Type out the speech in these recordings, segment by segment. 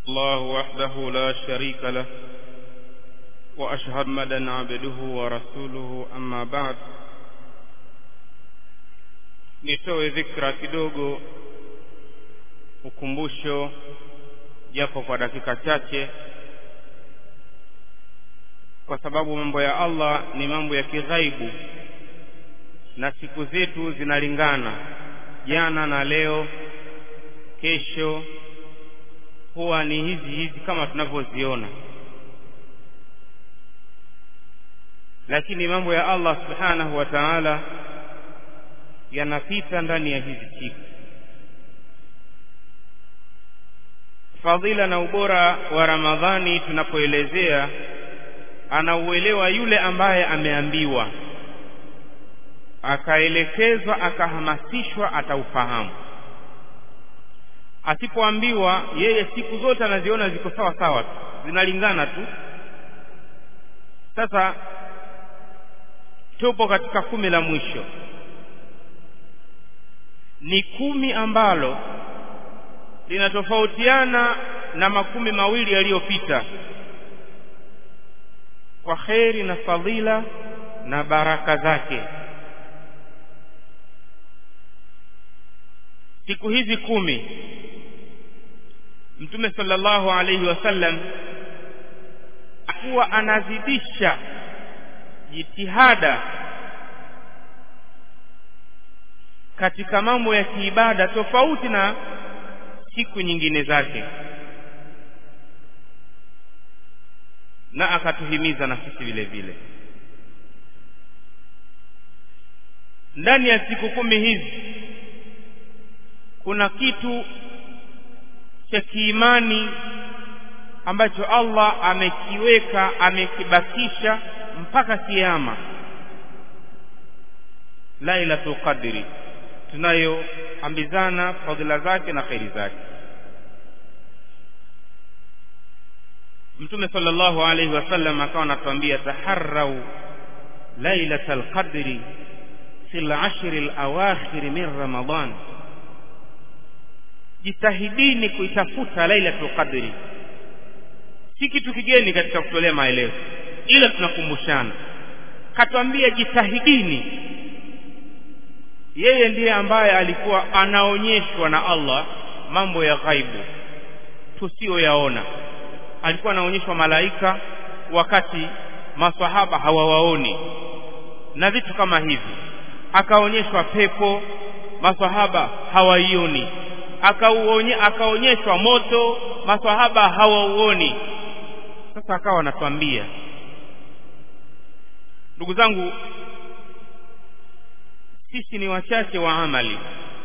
الله وحده لا شريك له وأشهد مدى عبده ورسوله أما بعد nitoe dhikra kidogo ukumbusho japo kwa dakika chache kwa sababu mambo ya Allah ni mambo ya kighaibu na siku zetu zinalingana jana na leo kesho huwa ni hizi hizi kama tunavyoziona lakini mambo ya Allah subhanahu wa ta'ala yanapita ndani ya hizi siku fadhila na ubora wa Ramadhani tunapoelezea anauelewa yule ambaye ameambiwa akaelekezwa akahamasishwa ataufahamu asipoambiwa yeye siku zote anaziona ziko sawa sawa tu zinalingana tu sasa tupo katika kumi la mwisho ni kumi ambalo linatofautiana na makumi mawili yaliyopita kwa kheri na fadhila na baraka zake siku hizi kumi mtume sallallahu alayhi wasallam akuwa anazidisha jitihada katika mambo ya kiibada tofauti na siku nyingine zake na akatuhimiza na sisi vile vile ndani ya siku kumi hizi kuna kitu cha kiimani ambacho Allah amekiweka amekibakisha mpaka kiyama lailatul qadri tunayoambizana fadhila zake na khairi zake mtume sallallahu alaihi wasallam akawa anatuambia taharrau lailatal qadri fi al-ashri al-awakhir min ramadan jitahidini kuitafuta lailatul qadri si kitu kigeni katika kutolea maelezo ila tunakumbushana katwambia jitahidini yeye ndiye ambaye alikuwa anaonyeshwa na Allah mambo ya ghaibu tusiyoyaona alikuwa anaonyeshwa malaika wakati maswahaba hawawaoni na vitu kama hivi akaonyeshwa pepo maswahaba hawaioni akauonye akaonyeshwa moto maswahaba hawauoni sasa akawa anatuambia ndugu zangu sisi ni wachache wa amali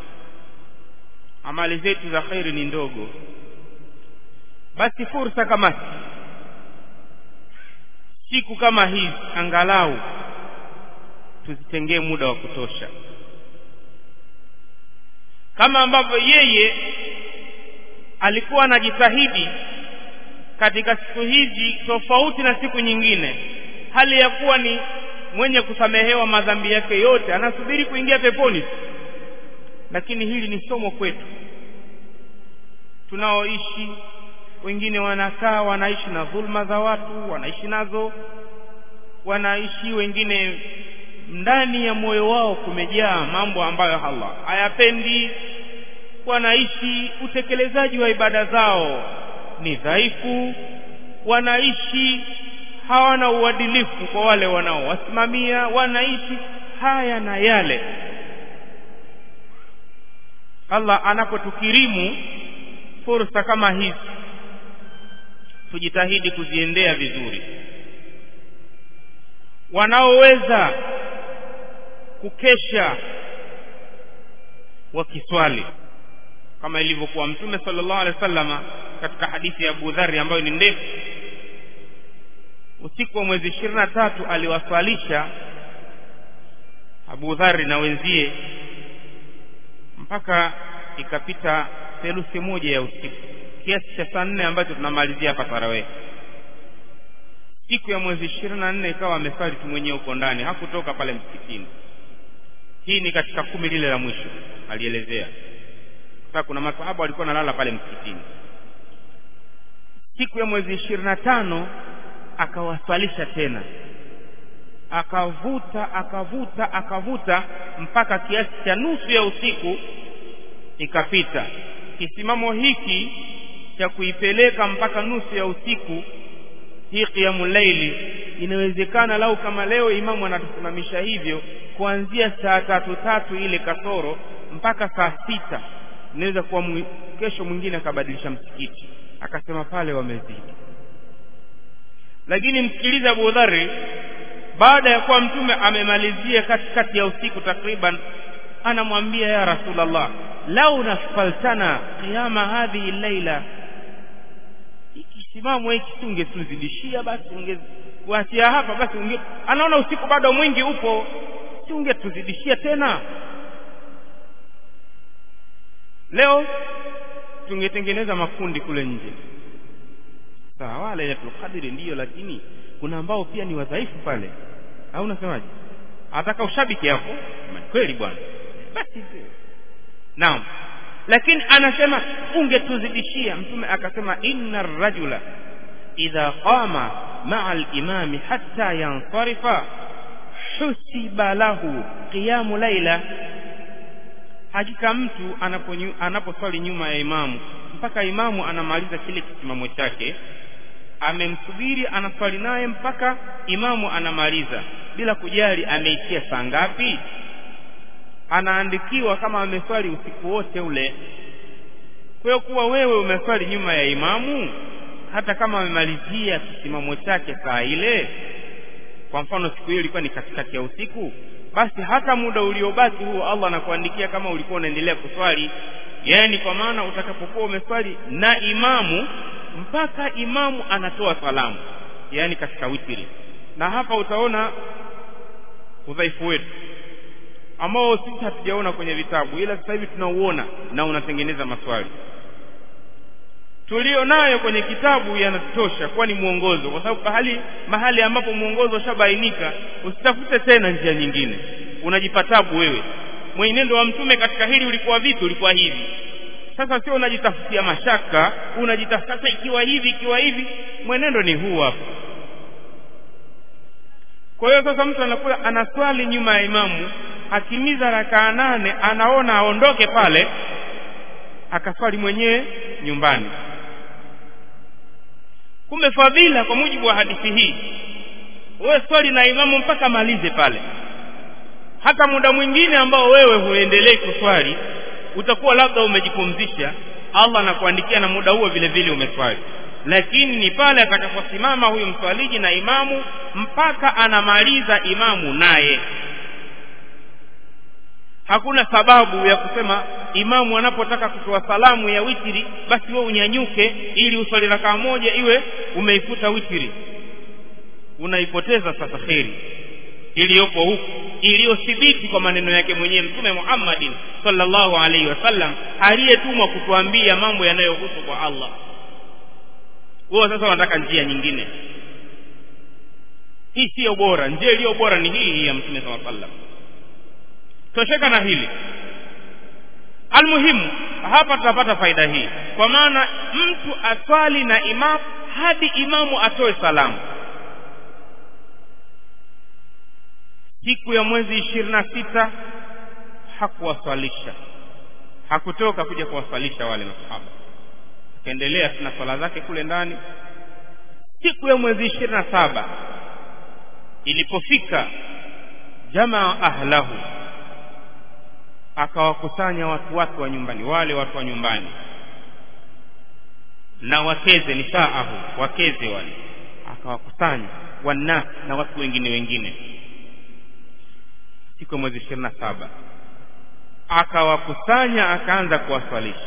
amali zetu za khairi ni ndogo basi fursa kama siku kama hizi angalau tuzitengee muda wa kutosha kama ambavyo yeye alikuwa anajitahidi katika siku hizi tofauti na siku nyingine hali ya kuwa ni mwenye kusamehewa madhambi yake yote anasubiri kuingia peponi lakini hili ni somo kwetu tunaoishi wengine wanakaa wanaishi na dhulma za watu wanaishi nazo wanaishi wengine ndani ya moyo wao kumejaa mambo ambayo Allah hayapendi wanaishi utekelezaji wa ibada zao ni dhaifu wanaishi hawana uadilifu kwa wale wanaowasimamia wanaishi haya na yale Allah anapotukirimu fursa kama hizi tujitahidi kuziendea vizuri wanaoweza kukesha wakiswali kama ilivyokuwa mtume sallallahu alaihi wasallama katika hadithi ya Abu Dharr ambayo ni ndefu usiku wa mwezi ishirini na tatu aliwaswalisha Abu Dharr na wenzie mpaka ikapita theluthi moja ya usiku kiasi cha saa nne ambacho tunamalizia hapa tarawih siku ya mwezi ishirini na nne ikawa amesali tu mwenyewe huko ndani hakutoka pale msikitini hii ni katika kumi lile la mwisho alielezea sasa kuna masahaba walikuwa nalala pale msikitini siku ya mwezi ishirini na tano akawaswalisha tena akavuta akavuta akavuta mpaka kiasi cha nusu ya usiku ikapita kisimamo hiki cha kuipeleka mpaka nusu ya usiku hii qiyamu laili inawezekana lau kama leo imamu anatusimamisha hivyo kuanzia saa tatu tatu ile kasoro mpaka saa sita inaweza kuwa mwi, kesho mwingine akabadilisha msikiti akasema pale wamezidi lakini msikilize Abu Dharri baada ya kuwa mtume amemalizia katikati ya usiku takriban anamwambia ya Rasulullah lau nafaltana qiyama hadhihi laila ikisimamo hiki tungetuzidishia basi ungewaachia hapa basi unge anaona usiku bado mwingi upo si ungetuzidishia tena leo tungetengeneza makundi kule nje sawa lailatul qadri ndiyo lakini kuna ambao pia ni wadhaifu pale au unasemaje ataka ushabiki hapo kweli bwana basi naam lakini anasema ungetuzidishia mtume akasema inna rajula idha qama maa al-imami hatta yansarifa husiba lahu qiyamu laila hakika mtu anaposwali anapo nyuma ya imamu mpaka imamu anamaliza kile kisimamo chake amemsubiri anaswali naye mpaka imamu anamaliza bila kujali ameishia saa ngapi anaandikiwa kama ameswali usiku wote ule kwa hiyo kuwa wewe umeswali nyuma ya imamu hata kama amemalizia kisimamo chake saa ile kwa mfano siku hiyo ilikuwa ni katikati ya usiku basi hata muda uliobaki huo Allah anakuandikia kama ulikuwa unaendelea kuswali yaani kwa maana utakapokuwa umeswali na imamu mpaka imamu anatoa salamu yaani katika witiri na hapa utaona udhaifu wetu ambao sisi hatujaona kwenye vitabu ila sasa hivi tunauona na unatengeneza maswali tulio nayo kwenye kitabu yanatosha kuwa ni mwongozo kwa sababu mahali mahali ambapo mwongozo ushabainika usitafute tena njia nyingine unajipa tabu wewe mwenendo wa mtume katika hili ulikuwa vipi ulikuwa hivi sasa sio unajitafutia mashaka unajitafuta sasa ikiwa hivi ikiwa hivi mwenendo ni huu hapa kwa hiyo sasa mtu anakuwa anaswali nyuma ya imamu akimiza rakaa nane anaona aondoke pale akaswali mwenyewe nyumbani kumbe fadhila kwa mujibu wa hadithi hii wewe swali na imamu mpaka malize pale hata muda mwingine ambao wewe huendelei kuswali utakuwa labda umejipumzisha Allah anakuandikia na muda huo vile vile umeswali lakini ni pale atakaposimama huyu mswaliji na imamu mpaka anamaliza imamu naye hakuna sababu ya kusema imamu anapotaka kutoa salamu ya witiri basi wewe unyanyuke ili uswali rakaa moja iwe umeifuta witiri unaipoteza sasa kheri iliyopo huku iliyothibiti kwa maneno yake mwenyewe mtume Muhammadin sallallahu alaihi wasallam aliyetumwa kutuambia mambo yanayohusu kwa Allah wao sasa wanataka njia nyingine hii siyo bora njia iliyo bora ni hii hii ya mtume sallallahu alaihi wasallam tosheka na hili almuhimu hapa tutapata faida hii kwa maana mtu aswali na imam hadi imamu atoe salamu siku ya mwezi ishirini na sita hakuwaswalisha hakutoka kuja kuwaswalisha wale masahaba akaendelea tuna swala zake kule ndani siku ya mwezi ishirini na saba ilipofika jamaa ahlahu akawakusanya watu wake wa nyumbani wale watu wa nyumbani na wakeze nisaahu wakeze wale akawakusanya wannas na watu wengine wengine siku ya mwezi ishirini na saba akawakusanya akaanza kuwaswalisha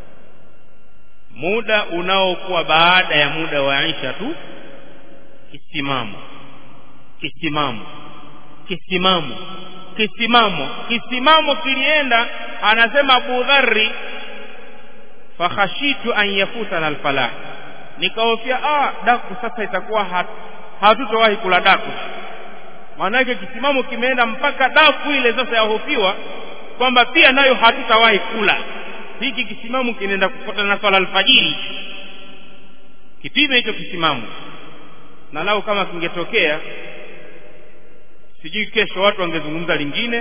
muda unaokuwa baada ya muda wa isha tu kisimamo kisimamo kisimamo kisimamo kisimamo kilienda anasema Abu Dharri fakhashitu an yafutana alfalah nikahofia ah daku sasa itakuwa hat, hatutowahi kula daku maanake kisimamo kimeenda mpaka daku ile sasa yahofiwa kwamba pia nayo hatutawahi kula hiki kisimamo kinaenda kufuata na swala alfajiri kipime hicho kisimamo na lau kama kingetokea sijui kesho watu wangezungumza lingine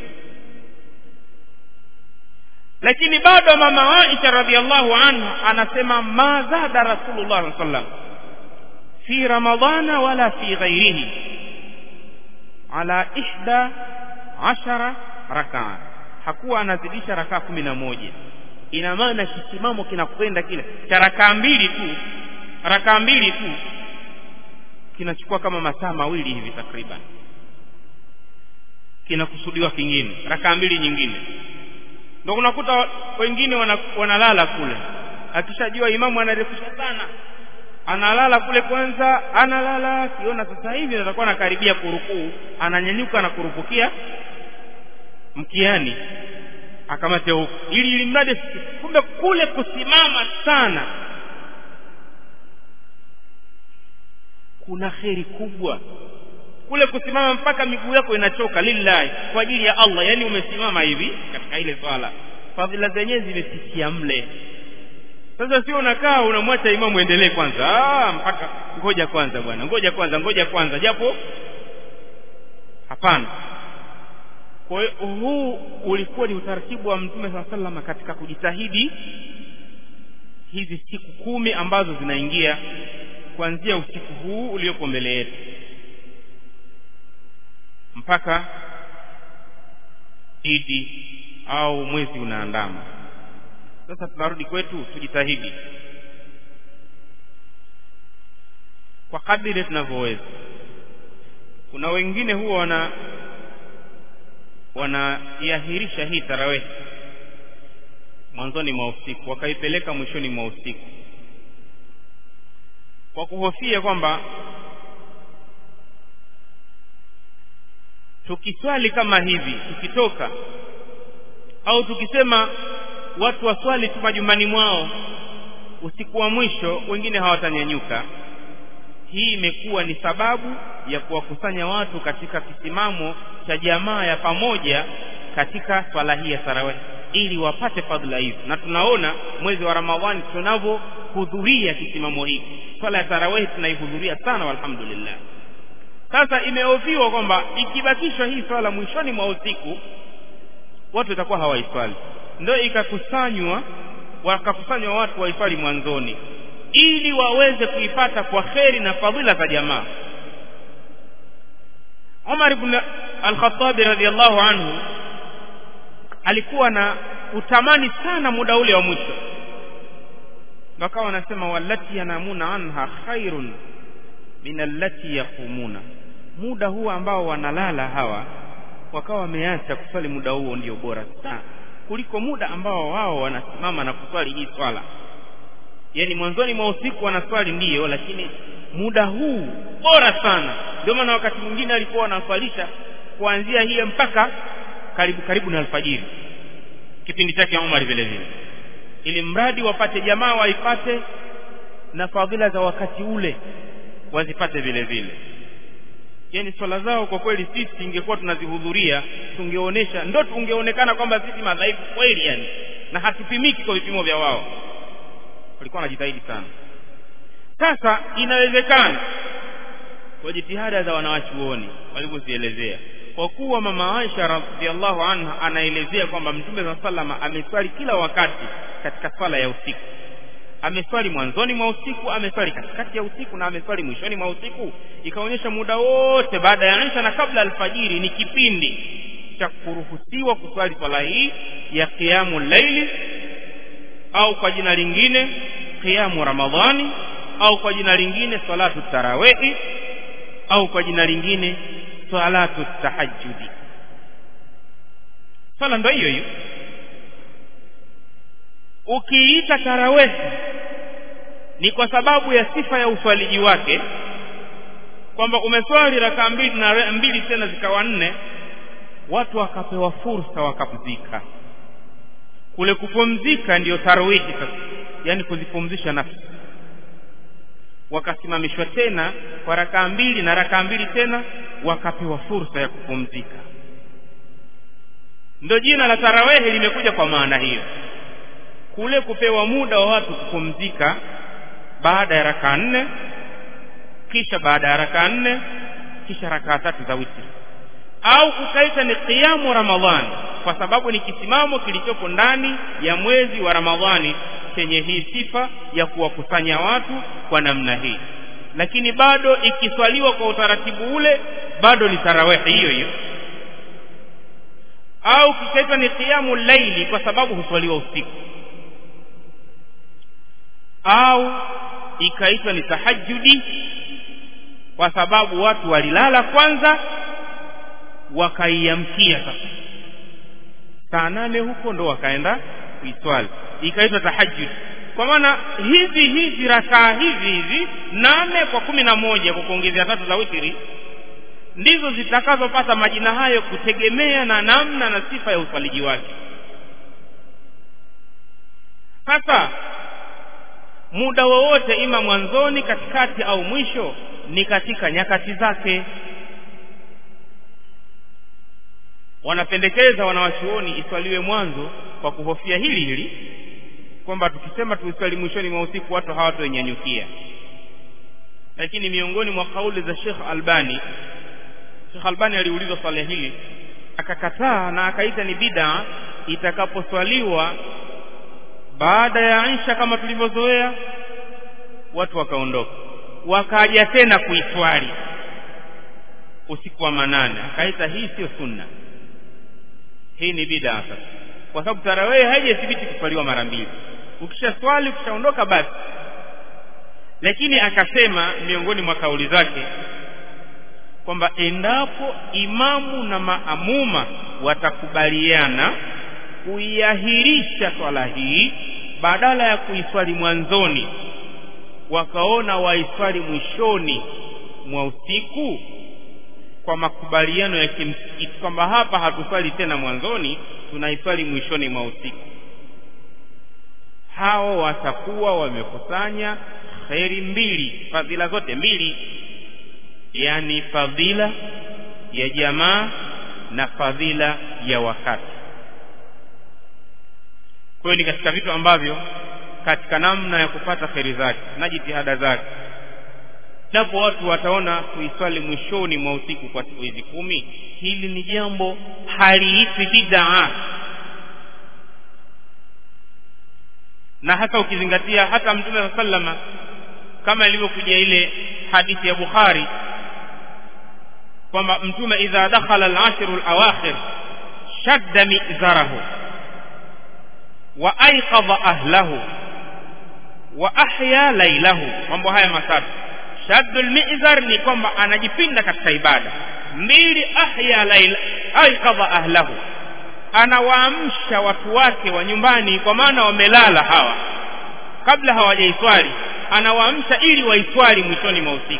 lakini bado mama Aisha radhiallahu anha anasema ma zada rasulullah sallallahu alaihi wasallam fi ramadhana wala fi ghairihi ala ihda ashara rakaa hakuwa anazidisha rakaa kumi na moja ina maana kisimamo kinakwenda kile cha rakaa mbili tu rakaa mbili tu kinachukua kama masaa mawili hivi takriban kinakusudiwa kingine rakaa mbili nyingine ndio unakuta wengine wana, wanalala kule akishajua imamu anarefusha sana analala kule kwanza analala akiona sasa hivi atakuwa anakaribia kurukuu ananyanyuka na kurupukia mkiani akamate huko ili ili mradi kumbe kule kusimama sana kuna kheri kubwa kule kusimama mpaka miguu yako inachoka lillahi kwa ajili ya Allah yani umesimama hivi katika ile swala fadhila zenyewe zimefikia mle sasa sio unakaa unamwacha imamu endelee kwanza ah mpaka ngoja kwanza bwana ngoja kwanza ngoja kwanza japo hapana kwa hiyo huu ulikuwa ni utaratibu wa mtume saa salama katika kujitahidi hizi siku kumi ambazo zinaingia kuanzia usiku huu uliopo mbele yetu mpaka idi au mwezi unaandama sasa tunarudi kwetu tujitahidi kwa kadiri tunavyoweza kuna wengine huwa wana wanaiahirisha hii tarawehi mwanzoni mwa usiku wakaipeleka mwishoni mwa usiku kwa kuhofia kwamba tukiswali kama hivi tukitoka au tukisema watu waswali tu majumbani mwao usiku wa mwisho wengine hawatanyanyuka hii imekuwa ni sababu ya kuwakusanya watu katika kisimamo cha jamaa ya pamoja katika swala hii ya tarawih ili wapate fadhila hizi na tunaona mwezi wa ramadhani tunavyohudhuria kisimamo hiki swala ya tarawih tunaihudhuria sana alhamdulillah sasa imeoviwa kwamba ikibakishwa hii swala mwishoni mwa usiku watu watakuwa hawaiswali ndio ikakusanywa wakakusanywa watu waiswali mwanzoni ili waweze kuipata kwa kheri na fadhila za jamaa Umar ibn al-Khattab radhiyallahu anhu alikuwa na utamani sana muda ule wa mwisho wakawa wanasema wallati yanamuna anha khairun min allati yaqumuna muda huu ambao wanalala hawa wakawa wameacha kuswali muda huo ndio bora sana kuliko muda ambao wao wanasimama na kuswali hii swala yani mwanzoni mwa usiku wanaswali ndiyo lakini muda huu bora sana ndio maana wakati mwingine alikuwa wanaswalisha kuanzia hiyo mpaka karibu karibu na alfajiri kipindi chake Umar vile vile ili mradi wapate jamaa waipate na fadhila za wakati ule wazipate vile vile yani swala zao kwa kweli sisi ingekuwa tunazihudhuria tungeonesha ndo tungeonekana kwamba sisi madhaifu kweli yani na hatupimiki kwa vipimo vya wao walikuwa wanajitahidi sana sasa inawezekana kwa jitihada za wanawachuoni walivyozielezea kwa kuwa mama Aisha radhiallahu anha anaelezea kwamba mtume saa salama ameswali kila wakati katika swala ya usiku ameswali mwanzoni mwa usiku ameswali katikati ya usiku na ameswali mwishoni mwa usiku ikaonyesha muda wote baada ya isha na kabla alfajiri ni kipindi cha kuruhusiwa kuswali swala hii ya qiyamu laili au kwa jina lingine qiyamu ramadhani au kwa jina lingine salatu tarawehi au kwa jina lingine salatu tahajjudi swala ndo hiyo hiyo ukiita tarawehi ni kwa sababu ya sifa ya uswaliji wake kwamba umeswali rakaa mbili na mbili tena zikawa nne watu wakapewa fursa wakapumzika kule kupumzika ndiyo tarwihi sasa yani kuzipumzisha nafsi wakasimamishwa tena kwa rakaa mbili na rakaa mbili tena wakapewa fursa ya kupumzika ndio jina la tarawehe limekuja kwa maana hiyo kule kupewa muda wa watu kupumzika baada ya rakaa nne kisha baada ya rakaa nne kisha rakaa tatu za witri au ukaita ni qiyamu ramadhani kwa sababu ni kisimamo kilichopo ndani ya mwezi wa ramadhani chenye hii sifa ya kuwakusanya watu kwa namna hii lakini bado ikiswaliwa kwa utaratibu ule bado ni tarawehi hiyo hiyo au kikaitwa ni qiyamu laili kwa sababu huswaliwa usiku au ikaitwa ni tahajjudi kwa sababu watu walilala kwanza wakaiamkia sasa saa nane huko ndo wakaenda kuiswali ikaitwa tahajjud kwa maana hizi hizi rakaa hizi hizi nane kwa kumi na moja kwa kuongezea tatu za witiri ndizo zitakazopata majina hayo kutegemea na namna na sifa ya uswaliji wake sasa muda wowote ima mwanzoni katikati au mwisho ni katika nyakati zake wanapendekeza wanawachuoni iswaliwe mwanzo kwa kuhofia hili hili kwamba tukisema tuiswali mwishoni mwa usiku watu hawatoinyanyukia lakini miongoni mwa kauli za Sheikh Albani Sheikh Albani aliulizwa swali hili akakataa na akaita ni bid'a itakaposwaliwa baada ya Isha kama tulivyozoea watu wakaondoka wakaja tena kuiswali usiku wa manane akaita hii sio sunna hii ni bid'a sasa kwa sababu tarawih haijathibiti kuswaliwa mara mbili ukisha swali ukishaondoka basi lakini akasema miongoni mwa kauli zake kwamba endapo imamu na maamuma watakubaliana kuiahirisha swala hii badala ya kuiswali mwanzoni wakaona waiswali mwishoni mwa usiku kwa makubaliano ya kimsikiti kwamba hapa hatuswali tena mwanzoni tunaiswali mwishoni mwa usiku hao watakuwa wamekusanya kheri mbili fadhila zote mbili yani fadhila ya jamaa na fadhila ya wakati kwa hiyo ni katika vitu ambavyo katika namna ya kupata kheri zake na jitihada zake japo watu wataona kuiswali mwishoni mwa usiku kwa siku hizi kumi hili ni jambo haliitwi bid'a na hata ukizingatia hata mtume saa sallama kama ilivyokuja ile hadithi ya bukhari kwamba mtume idha dakhala al-ashru al-awakhir shadda mizarahu wa ayqadha ahlahu wa ahya laylahu mambo haya matatu shaddul mizar ni kwamba anajipinda katika ibada mbili ahya layla ayqadha ahlahu anawaamsha watu wake wa nyumbani kwa maana wamelala hawa kabla hawajaiswali anawaamsha ili waiswali mwishoni mwa usiku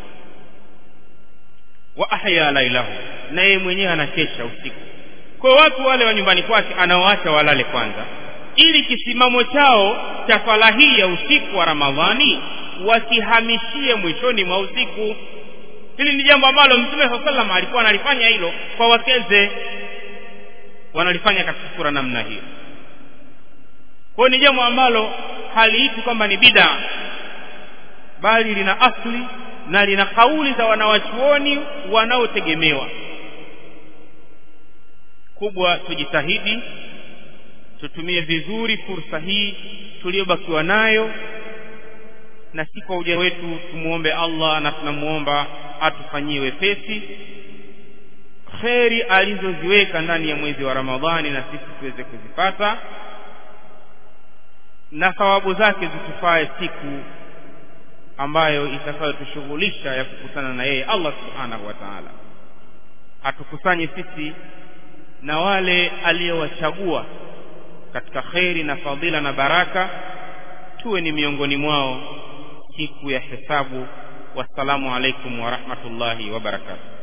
wa ahya lailahu na yeye mwenyewe anakesha usiku kwa watu wale wa nyumbani kwake anawaacha walale kwanza ili kisimamo chao cha swala hii ya usiku wa ramadhani wakihamishie mwishoni mwa usiku hili ni jambo ambalo mtume saa salam alikuwa analifanya hilo kwa wakeze wanalifanya katika sura namna hiyo kwa ni jambo ambalo haliiti kwamba ni bida bali lina asli na lina kauli za wanawachuoni wanaotegemewa kubwa tujitahidi tutumie vizuri fursa hii tuliyobakiwa nayo na si kwa ujanja wetu tumuombe Allah na tunamuomba atufanyie wepesi kheri alizoziweka ndani ya mwezi wa Ramadhani na sisi tuweze kuzipata na thawabu zake zitufae siku ambayo itakayotushughulisha ya kukutana na yeye Allah subhanahu wa ta'ala atukusanye sisi na wale aliyowachagua katika kheri na fadhila na baraka tuwe ni miongoni mwao siku ya hesabu wassalamu alaikum wa rahmatullahi wa barakatuh